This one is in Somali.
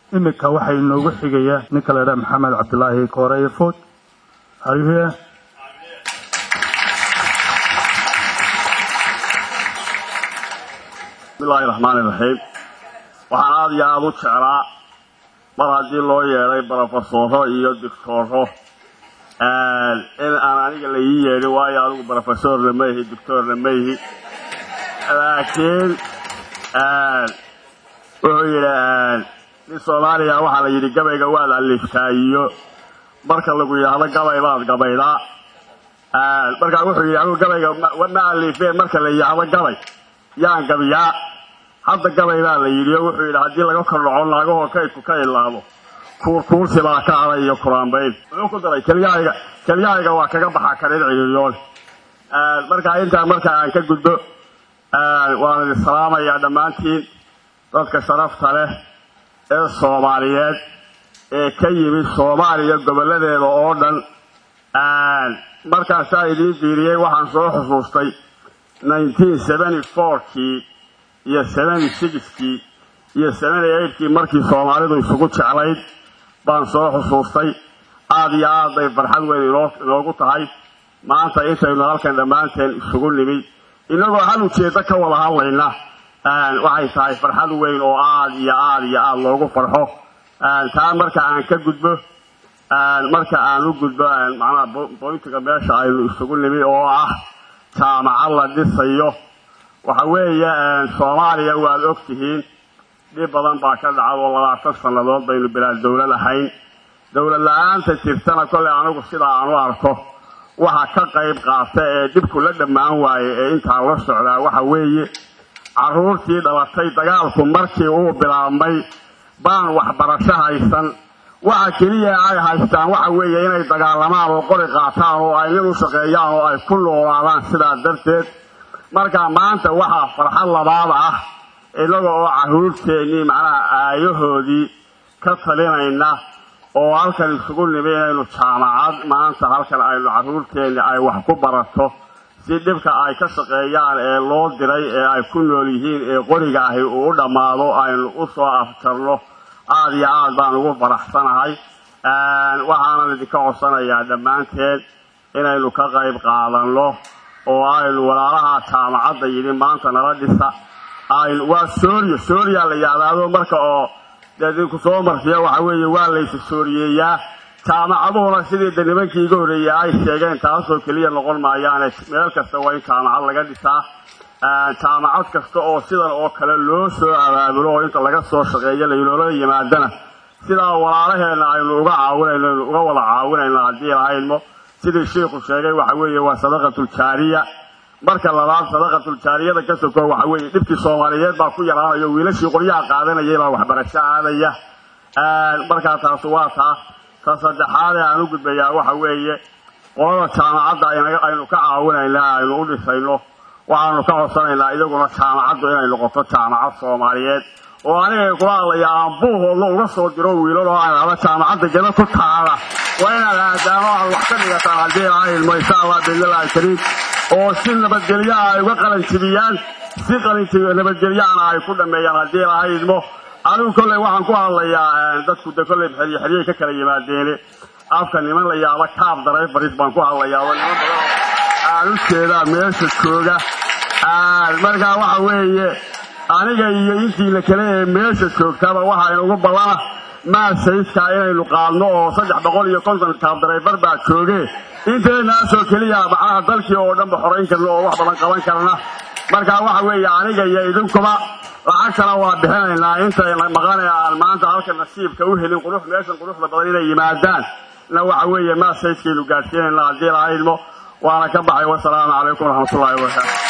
iminka waxaa inoogu xigaya ninka la idhaha maxamed cabdilaahi kooreeye food ayuhe bismillahi raxmaani raxiim waxaan aada iyo aada u jeclaa mar haddii loo yeedhay brofesoro iyo doctoro in aan aniga la ii yeedhin waayo adigu brofesorna ma ihi doctorna ma ihi laakiin wuxuu yidhi nin soomaaliya waxaa la yidhi gabayga waad aliftaa iyo marka lagu yidhaahdo gabay baad gabaydaa markaa wuxuu yidhi anigu gabayga ma alifeen marka la yidhaahdo gabay yaan gabiyaa hadda gabay baa la yidhi oo wuxuu yidhi haddii laga kordhaco naagahoo kaydku ka ilaabo kuurkuursi baa ka aday iyo kuraanbayn muxuu ku daray kelyahayga kelyahayga waa kaga baxa karin ciriiryoon markaa intaa marka aan ka gudbo waan idin salaamayaa dhammaantiin dadka sharafta leh ee soomaaliyeed ee ka yimid soomaaliya goboladeeda oo dhan markaasaa idiin diiriyey waxaan soo xusuustay nineteen seventy fourkii iyo seventy sixkii iyo seventy eightkii markii soomaalidu isugu jeclayd baan soo xusuustay aada iyo aad bay farxad weyn inoogu tahay maanta intaynu halkan dhammaanteen isugu nimid innagoo hal ujeeddo ka wada hadlayna waxay tahay farxad weyn oo aada iyo aada iyo aada loogu farxo taa marka aan ka gudbo marka aan u gudbo macnaha boyntiga meesha aynu isugu nimid oo ah jaamacad la dhisayo waxa weeye soomaaliya waad og tihiin dhib badan baa ka dhacad oo labaatan sannadood baynu bilaa dowlad ahayn dowlad la-aanta jirtana kolley anigu sidaa aan u arko waxa ka qayb qaata ee dhibku la dhammaan waaye ee intaa la socdaa waxa weeye carruurtii dhalatay dagaalku markii uu bilaabmay baan waxbarasho haysan waxa keliya ay haystaan waxa weeye inay dagaalamaan oo qori qaataan oo ay nin u shaqeeyaan oo ay ku noolaadaan sidaa darteed marka maanta waxaa farxad labaad ah inaga oo carruurteennii macnaha aayahoodii ka talinayna oo halkan isugu nimi inaynu jaamacad maanta halkan aynu carruurteenni ay wax ku barato si dhibka ay ka shaqeeyaan ee loo diray ee ay ku nool yihiin ee qoriga ahi uu u dhammaado aynu u soo afjarno aada iyo aad baan ugu faraxsanahay waxaanan idinka codsanayaa dhammaanteen inaynu ka qayb qaadanno oo aynu walaalaha jaamacadda yidhi maanta nala dhisa aynu waa sooriya sooriyaa la yahdaado marka oo dee idinku soo marsiya waxa weeye waa laysa sooriyeeyaa jaamacaduhuna sidii de nimankii iga horreeyey ay sheegeen taasoo keliya noqon maayaane meel kasta waa in jaamacad laga dhisaa jaamacad kasta oo sidan oo kale loo soo abaabulo oo inta laga soo shaqeeyo laynoola yimaadana sidaa walaalaheenna aynu uga caawinayno aynu uga wada caawinayno haddii lahaynmo sidii shiikhu sheegay waxa weeye waa sadaqatuljaariya marka labaad sadaqatuljaariyada ka soko waxa weeye dhibkii soomaaliyeed baa ku yaraanayo wiilashii qoryaha qaadanayay baa waxbarasho aadaya markaa taas waa taa ta saddexaadee aan u gudbayaa waxa weeye qolada jaamacadda aynu ka caawinaynaa aynu u dhisayno waxaanu ka codsanaynaa iyaguna jaamacaddu inay noqoto jaamacad soomaaliyeed oo anigay kula hadlayaa aan buuhoodla uga soo diro wiilal oo aan hada jaamacadda geda ku taala waa inaad aadaano aad wax ka dhigataan haddii laha ilmo insha allah biidnillahi kariim oo si nabadgelyaha ay uga qalanjibiyaan si nabadgelyaana ay ku dhameeyaan haddii laha ilmo anigu kolley waxaan ku hadlayaa dadku de kolley xerye xeryey ka kala yimaadeene afka niman la yaaba kaab darayfaris baan ku hadlayaa oo niman badan aan u jeedaa meesha jooga markaa waxa weeye aniga iyo intiina kale ee meesha joogtaba waxa inugu ballana maasayidkaa inaynu qaadno oo saddex boqol iyo konton kaab darayfar baa jooge inteenaasoo keliya macnaha dalkii oo dhanba xorayn karna oo wax badan qaban karna markaa waxa weeye aniga iyo idinkuba lacagtana waa bixinaynaa intay maqanaya aan maanta halka nasiibka u helin qurux meeshan quruxda badan inay yimaadaan na waxa weeye maasayidkaynu gaadhsiinayna haddii lahaydmo waana ka baxay wasalaamu calaykum waraxmatullahi wabarakaatu